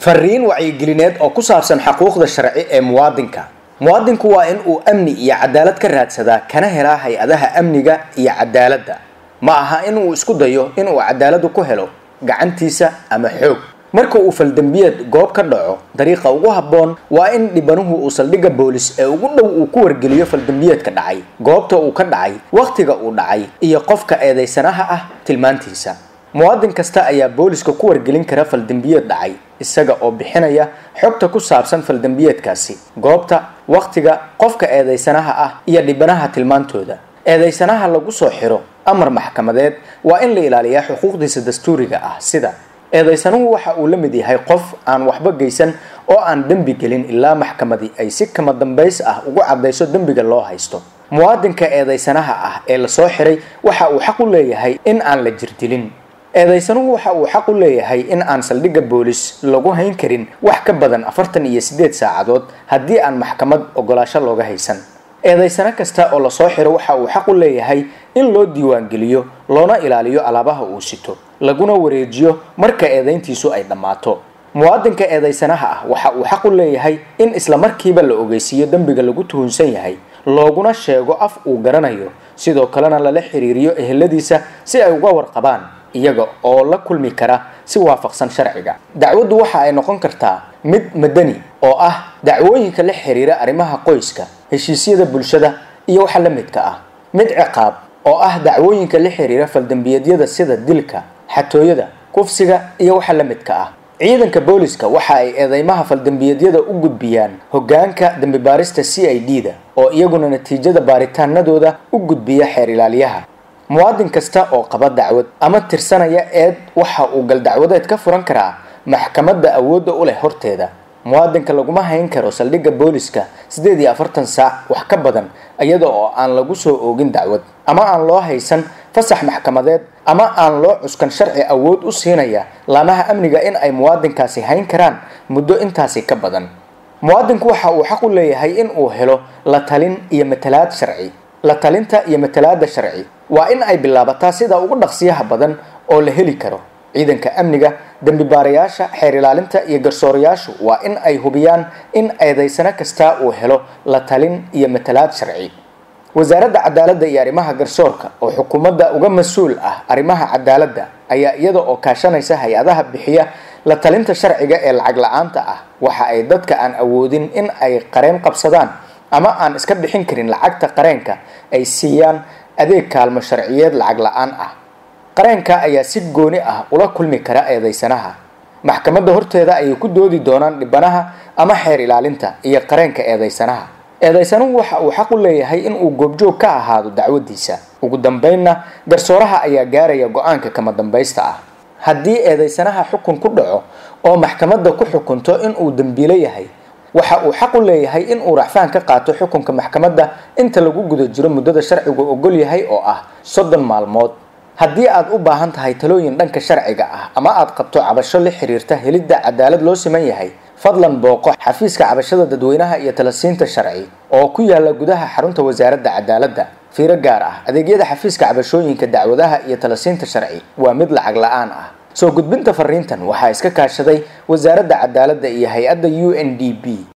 fariin wacyigelineed oo ku saabsan xuquuqda sharci ee muwaadinka muwaadinku waa in uu amni iyo cadaalad ka raadsadaa kana helaa hay-adaha amniga iyo cadaaladda ma aha in uu isku dayo in uu cadaaladu ku helo gacantiisa ama xoog marka uu faldembiyeed goob ka dhaco dariiqa ugu habboon waa in dhibanuhu uu saldhigga boolis ee ugu dhow uu ku wargeliyo faldembiyeedka dhacay goobta uu ka dhacay wakhtiga uu dhacay iyo qofka eedaysanaha ah tilmaantiisa muwaadin kasta ayaa booliska ku wargelin kara faldembiyeed dhacay isaga oo bixinaya xogta ku saabsan faldembiyeedkaasi goobta wakhtiga qofka eedaysanaha ah iyo dhibanaha tilmaantooda eedaysanaha lagu soo xiro amar maxkamadeed waa in la ilaaliyaa xuquuqdiisa dastuuriga ah sida eedaysanuhu waxa uu la mid yahay qof aan waxba geysan oo aan dembi gelin ilaa maxkamadii ay si kama dambays ah ugu caddayso dembiga loo haysto muwaadinka eedaysanaha ah ee lasoo xiray waxa uu xaq u leeyahay in aan la jirdilin eedaysanuhu waxa uu xaq u leeyahay in aan saldhigga boolis lagu hayn karin wax ka badan afartan iyo siddeed saacadood haddii aan maxkamad ogolaasho looga haysan eedaysano kasta oo lasoo xiro waxa uu xaq u leeyahay in loo diiwaangeliyo loona ilaaliyo alaabaha uu sito laguna wareejiyo marka eedayntiisu ay dhammaato muwaadinka eedaysanaha ah waxa uu xaq u leeyahay in isla markiiba la ogeysiiyo dembiga lagu tuhunsan yahay looguna sheego af uu garanayo sidoo kalena lala xiriiriyo eheladiisa si ay uga warqabaan iyaga oo la kulmi kara si waafaqsan sharciga dacwaddu waxa ay noqon kartaa mid madani oo ah dacwooyinka la xiriira arrimaha qoyska heshiisyada bulshada iyo waxa la midka ah mid ciqaab oo ah dacwooyinka la xiriira faldembiyeedyada sida dilka xatooyada kufsiga iyo waxa la midka ah ciidanka booliska waxa ay eedeymaha faldembiyeedyada u gudbiyaan hoggaanka dembibaarista c i d da oo iyaguna natiijada baaritaanadooda u gudbiya xeer ilaaliyaha muwaadin kasta oo qaba dacwad ama tirsanaya eed waxa uu galdacwadeed ka furan karaa maxkamadda awoodda u leh horteeda muwaadinka laguma hayn karo saldhigga booliska siddeed iyo afartan saac wax ka badan iyada oo aan lagu soo oogin dacwad ama aan loo haysan fasax maxkamadeed ama aan loo cuskan sharci awood u siinaya laamaha amniga in ay muwaadinkaasi hayn karaan muddo intaasi ka badan muwaadinku waxa uu xaq u leeyahay in uu helo la talin iyo matalaad sharci la talinta iyo matalaada sharci waa in ay bilaabataa sida ugu dhaqsiyaha badan oo la heli karo ciidanka amniga dembi baarayaasha xeer ilaalinta iyo garsoorayaashu waa in ay hubiyaan in eedaysano kasta uu helo la talin iyo matalaad sharci wasaaradda cadaaladda iyo arrimaha garsoorka oo xukuumadda uga mas-uul ah arrimaha cadaaladda ayaa iyada oo kaashanaysa hay-adaha bixiya la talinta sharciga ee lacag la-aanta ah waxa ay dadka aan awoodin in ay qareen qabsadaan ama aan iska bixin karin lacagta qareenka ay siiyaan adeeg kaalmo sharciyeed lacag la-aan ah qareenka ayaa si gooni ah ula kulmi kara eedaysanaha maxkamadda horteeda ayay ku doodi doonaan dhibanaha ama xeer ilaalinta iyo qareenka eedaysanaha eedaysanuhu waxa uu xaq u leeyahay in uu goobjoog ka ahaado dacwadiisa ugu dambeynna garsooraha ayaa gaaraya go-aanka kama dambaysta ah haddii eedaysanaha xukun ku dhaco oo maxkamadda ku xukunto in uu dembiilo yahay waxa uu xaq u leeyahay in uu racfaan ka qaato xukunka maxkamadda inta lagu guda jiro muddada sharcigu ogol yahay oo ah soddon maalmood haddii aad u baahan tahay talooyin dhanka sharciga ah ama aad qabto cabasho la xiriirta helidda cadaalad loo siman yahay fadlan booqo xafiiska cabashada dadweynaha iyo talasiinta sharci oo ku yaala gudaha xarunta wasaaradda cadaaladda fiiro gaar ah adeegyada xafiiska cabashooyinka dacwadaha iyo talasiinta sharci waa mid lacag la-aan ah soo gudbinta fariintan waxaa iska kaashaday wasaaradda cadaaladda iyo hay-adda u n d b